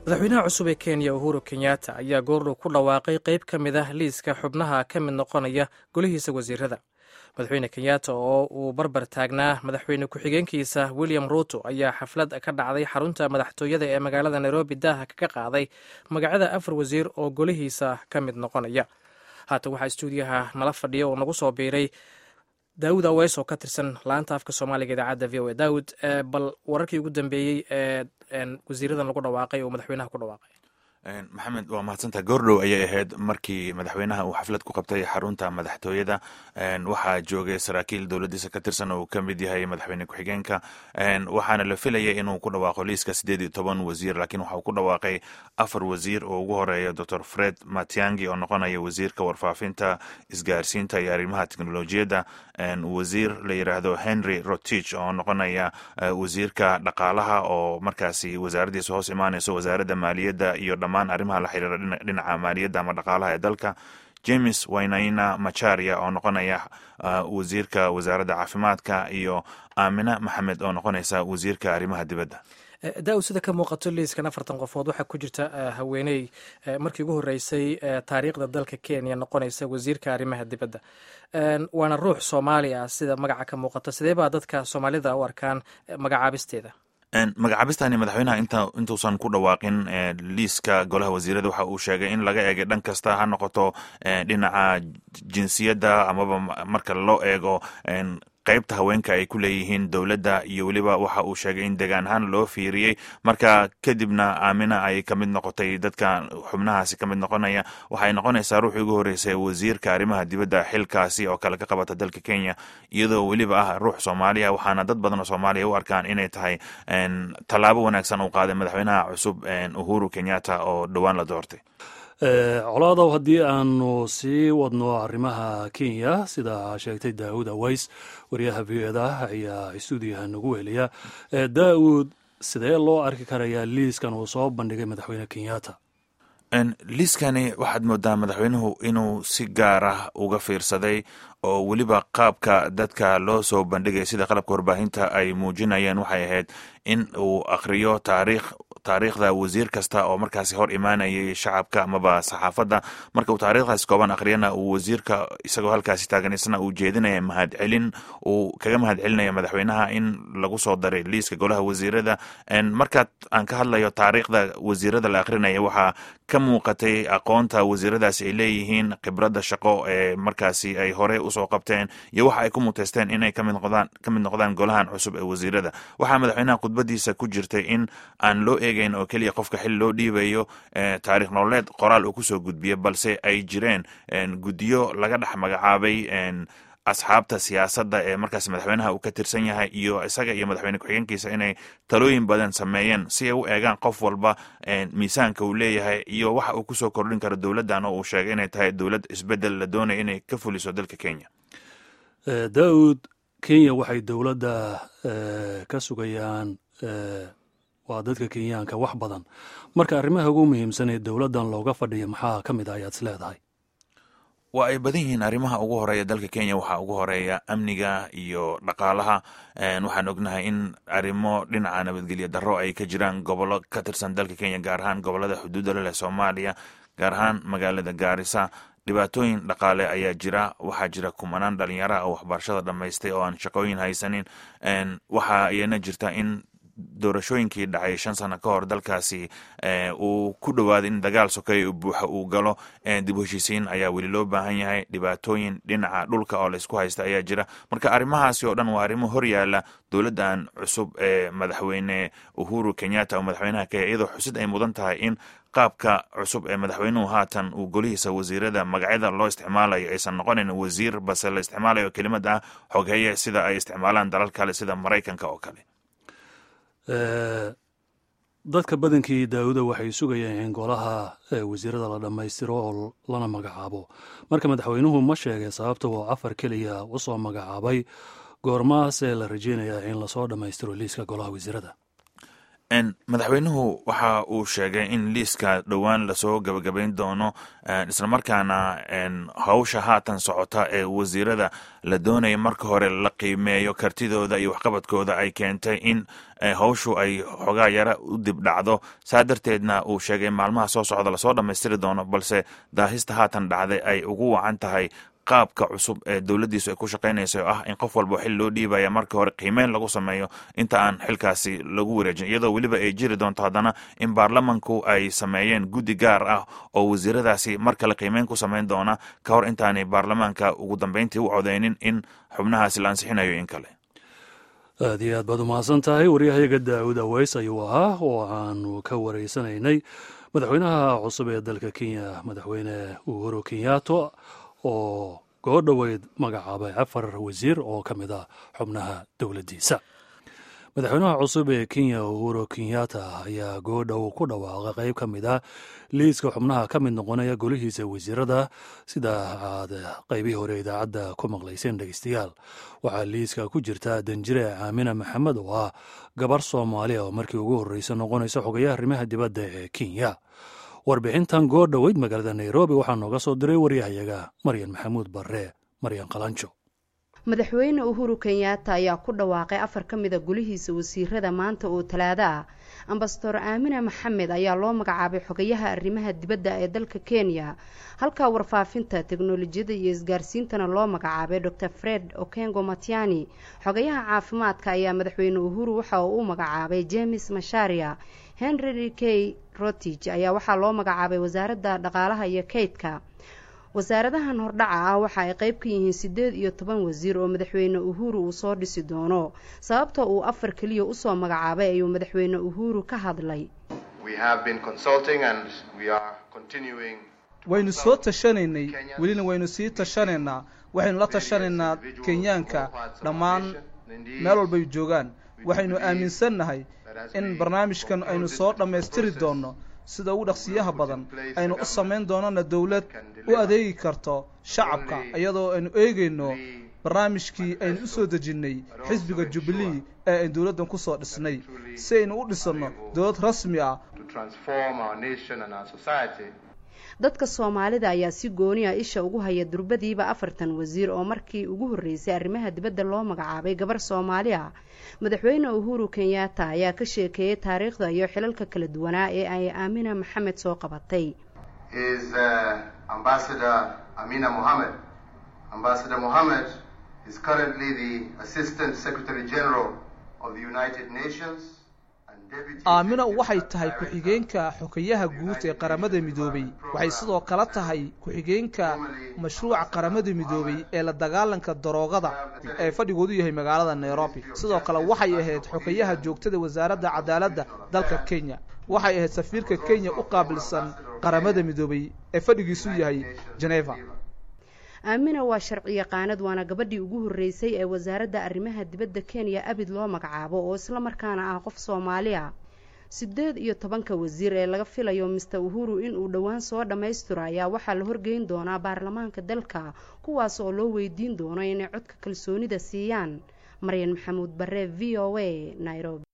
madaxweynaha cusub ee kenya uhuru kenyatta ayaa goordhow ku dhawaaqay qeyb ka mid ah liiska xubnaha ka mid noqonaya golihiisa wasiirada madaxweyne kenyatta oo uu barbar taagnaa madaxweyne ku-xigeenkiisa william ruuto ayaa xaflad ka dhacday xarunta madaxtooyada ee magaalada nairobi daaha kaga qaaday magacada afar wasiir oo golihiisa ka mid noqonaya haatan waxaa stuudiyaha nala fadhiya oo nagu soo biiray daawud aweys oo ka tirsan laanta afka soomaaliga idaacadda v o a daawud bal wararkii ugu dambeeyey ee wasiiradan lagu dhawaaqay oo madaxweynaha ku dhawaaqay maxamed waa mahadsantaha goordhow ayay ahayd markii madaxweynaha uu xaflad ku qabtay xarunta madaxtooyada waxaa joogay saraakiil dowladiisa ka tirsan oo uu ka mid yahay madaxweyne ku-xigeenka waxaana la filayay inuu ku dhawaaqo liiska siddeed iyo toban wasiir laakiin waxa uu ku dhawaaqay afar wasiir oo ugu horeeya doctor fred matiangi oo noqonaya wasiirka warfaafinta isgaarsiinta iyo arrimaha teknolojiyadda wasiir la yiraahdo henry rotich oo noqonaya wasiirka dhaqaalaha oo markaasi wasaaraddiisa hoos imaanayso wasaaradda maaliyadda iyo dhammaan arrimaha la xiriira dhinaca maaliyadda ama dhaqaalaha ee dalka james waynaina macharia oo noqonaya wasiirka wasaaradda caafimaadka iyo aamina maxamed oo noqonaysa wasiirka arrimaha dibadda daa-u sida ka muuqato liiskan afartan qofood waxaa ku jirta haweeney markii ugu horreysay taariikhda dalka kenya noqonaysa wasiirka arrimaha dibadda waana ruux soomaali ah sida magaca ka muuqato sidee baa dadka soomaalida u arkaan magacaabisteeda magacaabistani madaxweynaha intuusan ku dhawaaqin liiska golaha wasiirada waxa uu sheegay in laga eegay dhan kasta ha noqoto dhinaca jinsiyadda amaba marka loo eego qaybta haweenka ay ku leeyihiin dowladda iyo weliba waxa uu sheegay in degaan ahaan loo fiiriyey marka kadibna aamina ay ka mid noqotay dadka xubnahaasi ka mid noqonaya waxay noqonaysaa ruuxii ugu horreysay wasiirka arrimaha dibadda xilkaasi oo kale ka qabata dalka kenya iyadoo weliba ah ruux soomaaliya waxaana dad badan oo soomaaliya u arkaan inay tahay tallaabo wanaagsan uu qaaday madaxweynaha cusub uhuru kenyatta oo dhowaan la doortay colaadow haddii aanu sii wadno arrimaha kenya sida sheegtay daawud aways wariyaha v o da ayaa stuudiyaha nagu weliya daawud sidee loo arki karayaa liiskan uu soo bandhigay madaxweyne kenyatta liiskani waxaad moodaa madaxweynuhu inuu si gaar ah uga fiirsaday oo weliba qaabka dadka loo soo bandhigay sida qalabka warbaahinta ay muujinayeen waxay ahayd in uu akhriyo taariikh taariikhda wasiir kasta oo markaasi hor imaanayay shacabka amaba saxaafadda marka uu taariikhdaas kooban akhriyana uu wasiirka isagoo halkaasi taagan isna uu jeedinaya mahadcelin uu kaga mahadcelinaya madaxweynaha in lagu soo daray liiska golaha wasiirada markaad aan ka hadlayo taariikhda wasiirada la akhrinaya waxaa ka muuqatay aqoonta wasiiradaasi ay leeyihiin khibradda shaqo ee markaasi ay hore usoo qabteen iyo waxa ay ku muteysteen inay kamid noqdaan ka mid noqdaan golahan cusub ee wasiirada waxaa madaxweynaha khudbadiisa ku jirtay in aan loo eegeyn oo keliya qofka xil loo dhiibayo taarikh nololeed qoraal uu kusoo gudbiya balse ay jireen guddiyo laga dhex magacaabay asxaabta siyaasadda ee markaas madaxweynaha uu ka tirsan yahay iyo isaga iyo madaxweyne ku-xigeenkiisa inay talooyin badan sameeyeen si ay u eegaan qof walba miisaanka uu leeyahay iyo waxa uu kusoo kordhin karo dowladdan oo uu sheegay inay tahay dowlad isbedel la doonaya inay ka fuliso dalka kenya daawud kenya waxay dowladda ka sugayaan waa dadka kenyaanka wax badan marka arrimaha ugu muhiimsan ee dowladdan looga fadhiya maxaa ka mid ah ayaad is leedahay waa ay badan yihiin arrimaha ugu horeeya dalka kenya waxaa ugu horeeya amniga iyo dhaqaalaha waxaan ognahay in arrimo dhinaca nabadgelya darro ay ka jiraan gobollo ka tirsan dalka kenya gaar ahaan gobollada xuduudda leleh soomaaliya gaar ahaan magaalada gaarisa dhibaatooyin dhaqaale ayaa jira waxaa jira kumanaan dhalinyaraha oo waxbarashada dhammaystay oo aan shaqooyin haysanin waxaa iyana jirta in doorashooyinkii dhacay shan sano ka hor dalkaasi uu ku dhowaaday in dagaal sokeeya buuxa uu galo dib u heshiisiin ayaa weli loo baahan yahay dhibaatooyin dhinaca dhulka oo laysku haysta ayaa jira marka arrimahaasi oo dhan waa arrimo hor yaala dowladdan cusub ee madaxweyne uhuru kenyatta oo madaxweynaha kenya iyadoo xusid ay mudan tahay in qaabka cusub ee madaxweynuhu haatan uu golihiisa wasiirada magacyada loo isticmaalayo aysan noqonayn wasiir balse la isticmaalayo kelimad ah xogheeye sida ay isticmaalaan dalal kale sida maraykanka oo kale dadka badankii daawuda waxay sugayeen in golaha wasiirada la dhammaystiro oo lana magacaabo marka madaxweynuhu ma sheegay sababta uu afar keliya u soo magacaabay goormaasee la rajeynayaa in lasoo dhammaystiro liiska golaha wasiirada madaxweynuhu waxa uu sheegay in liiska dhowaan lasoo gabagabayn doono islamarkaana hawsha haatan socota ee wasiirada la doonaya marka hore la qiimeeyo kartidooda iyo waxqabadkooda ay keentay in hawshu ay xogaa yara u dib dhacdo saa darteedna uu sheegay maalmaha soo socda lasoo dhammaystiri doono balse daahista haatan dhacday ay ugu wacan tahay qaabka cusub ee dowladdiisu ay ku shaqaynayso oo ah in qof walba xil loo dhiibaya marka hore qiimeyn lagu sameeyo inta aan xilkaasi lagu wareejin iyadoo weliba ay jiri doonto haddana in baarlamanku ay sameeyeen guddi gaar ah oo wasiiradaasi mar kale qiimeyn ku samayn doona ka hor intaanay baarlamaanka ugu dambeyntii u codeynin in xubnahaasi la ansixinayo in kale aad iyo aad baad umahadsan tahay waryahayaga daawud aweys ayuu ahaa oo aanu ka wareysanaynay madaxweynaha cusub ee dalka kenya madaxweyne uhuru kenyato oo goodhoweyd magacaabay afar wasiir oo ka mid ah xubnaha dowladdiisa madaxweynaha cusub ee kenya uhuru kenyatta ayaa goodhow ku dhawaaqa qayb ka mid ah liiska xubnaha ka mid noqonaya golihiisa wasiirada sida aad qaybihii hore idaacadda ku maqlayseen dhegeystayaal waxaa liiska ku jirta danjire caamina maxamed oo ah gabar soomaaliya oo markii ugu horreysa noqonaysa xogayaha arrimaha dibadda ee kenya warbixintan goordhoweyd magaalada nairobi waxaa nooga soo diray waryahayaga maryan maxamuud barre maryan qalanjo madaxweyne uhuru kenyaata ayaa ku dhawaaqay afar ka mida golihiisa wasiirada maanta oo talaado ah ambasador aamina maxamed ayaa loo magacaabay xogayaha arrimaha dibadda ee dalka kenya halka warfaafinta teknolojiyada iyo isgaarsiintana loo magacaabay dor fred okengo matiani xogayaha caafimaadka ayaa madaxweyne uhuru waxa uu u magacaabay james masharia henry k rotich ayaa waxaa loo magacaabay wasaaradda dhaqaalaha iyo kaydka wasaaradahan hordhaca ah waxa ay qayb ka yihiin siddeed iyo toban wasiir oo madaxweyne uhuru uu soo dhisi doono sababta uu afar keliya usoo magacaabay ayuu madaxweyne uhuru ka hadlay waynu soo tashanaynay welina waynu sii tashanaynaa waxaynu la tashanaynaa kenyaanka dhammaan meel walbay joogaan waxaynu aaminsannahay in barnaamijkan aynu soo dhammaystiri doonno sida ugu dhaqsiyaha badan aynu u samayn doonana dowlad u adeegi karto shacabka iyadoo aynu eegayno barnaamijkii aynu u soo dejinnay xisbiga jubilee ee aynu dowladdan ku soo dhisnay si aynu u dhisanno dowlad rasmi ah dadka soomaalida ayaa si gooni ah isha ugu haya durbadiiba afartan wasiir oo markii ugu horreysay arrimaha dibadda loo magacaabay gabar soomaali ah madaxweyne uhuru kenyatta ayaa ka sheekeeyey taariikhda iyo xilalka kala duwanaa ee ay aamina maxamed soo qabatay aamina waxay tahay ku-xigeenka xogayaha guud ee qaramada midoobay waxay sidoo kale tahay ku-xigeenka mashruuca qaramada midoobay ee la dagaalanka daroogada ee fadhigoodu yahay magaalada nairobi sidoo kale waxay ahayd xogayaha joogtada wasaaradda cadaaladda dalka kenya waxay ahayd safiirka kenya u qaabilsan qaramada midoobay ee fadhigiisu yahay geneva aamina waa sharci yaqaanad waana gabadhii ugu horreysay ee wasaaradda arrimaha dibadda kenya abid loo magacaabo oo isla markaana ah qof soomaali ah siddeed iyo tobanka wasiir ee laga filayo mister uhuru inuu dhowaan soo dhammaystiro ayaa waxaa la horgeyn doonaa baarlamaanka dalka kuwaas oo loo weydiin doono inay codka kalsoonida siiyaan maryan maxamuud bare v o a nairobi